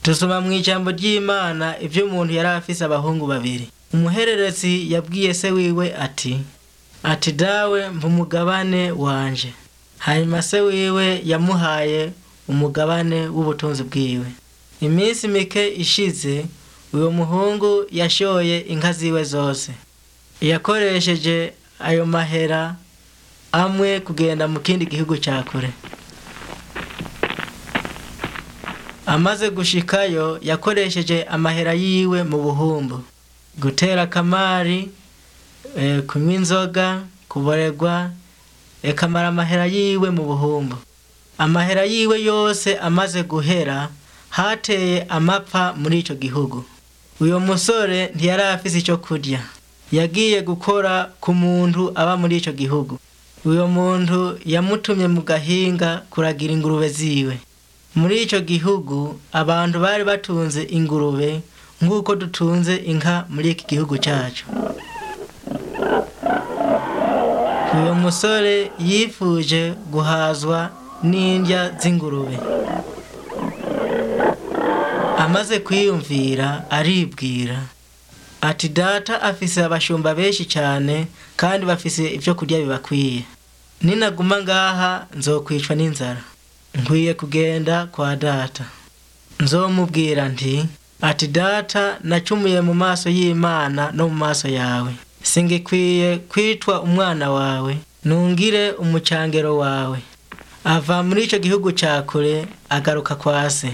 dusoma mu ijambo ry'imana ibyo umuntu yari afise abahungu babiri umuhererezi yabwiye se wiwe ati ati dawe mva umugabane wanje hanyuma se wiwe yamuhaye umugabane w'ubutunzi bwiwe iminsi mike ishize uwo muhungu yashoye inka ziwe zose yakoresheje ayo mahera amwe kugenda mu kindi gihugu cya kure amaze gushikayo yakoresheje amahera yiwe mu buhumbu gutera akamari eh, kunywa inzoga kuboregwa ekamara amahera yiwe mu buhumbu amahera yiwe yose amaze guhera hateye amapfa muri ico gihugu uyo musore ntiyari afise ico kurya yagiye gukora ku muntu aba muri ico gihugu uyo muntu yamutumye mu gahinga kuragira ingurube ziwe muri ico gihugu abantu bari batunze ingurube nk'uko dutunze inka muri iki gihugu cyacu uyu musore yifuje guhazwa n'indya z'ingurube amaze kwiyumvira aribwira ati data afise abashumba benshi cyane kandi bafise ibyo kurya bibakwiye ninaguma ngaha nzokwicwa n'inzara nkwiye kugenda kwa data nzomubwira nti ati data nacumuye mu maso y'imana no mu maso yawe singikwiye kwitwa umwana wawe nungire umucangero wawe ava muri icyo gihugu cya kure agaruka kwa se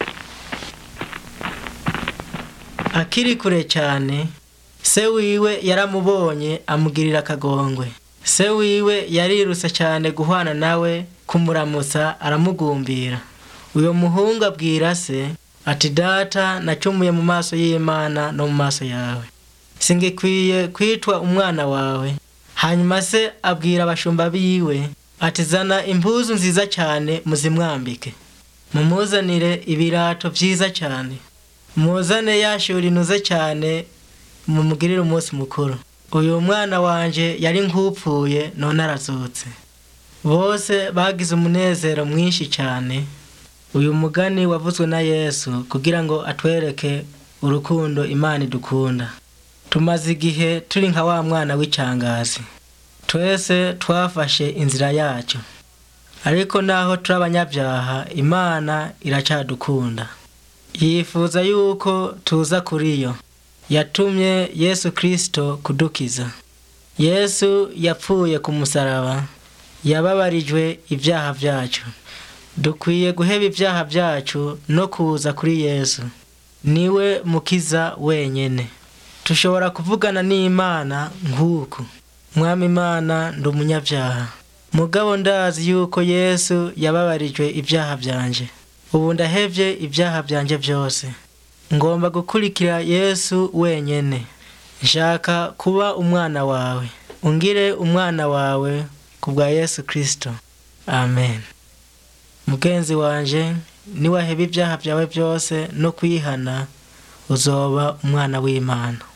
akiri kure cyane se wiwe yaramubonye amugirira akagongwe se wiwe yarirutse cyane guhwana nawe kumuramutsa aramugumbira uyu muhungu abwira se ati data nacumuye mu maso y'imana no mu maso yawe singikwiye kwitwa umwana wawe hanyuma se abwira abashumba biwe ati zana impuzu nziza cyane muzimwambike mumuzanire ibirato byiza cyane muzane yashuri inuze cyane mumugirire umunsi mukuru uyu mwana wanje yari nk'upfuye none arazutse bose bagize umunezero mwinshi cyane uyu mugani wavuzwe na yesu kugira ngo atwereke urukundo imana idukunda tumaze igihe turi nka wa mwana w'icangazi twese twafashe inzira yacu ariko naho turi abanyabyaha imana iracyadukunda yifuza yuko tuza kuri yo yatumye yesu kirisito kudukiza yesu yapfuye ku musaraba yababarijwe ibyaha byacu dukwiye guheba ibyaha byacu no kuza kuri yesu niwe mukiza wenyine tushobora kuvugana n'imana nk'uku mwami imana ndi umunyabyaha mugabo ndazi yuko yesu yababarijwe ibyaha byanje ubu ndahevye ibyaha byanje byose ngomba gukurikira yesu wenyine nshaka kuba umwana wawe ungire umwana wawe ku bwa yesu kirisito amen mugenzi wanje niwaheba ibyaha byawe byose no kwihana uzoba umwana w'imana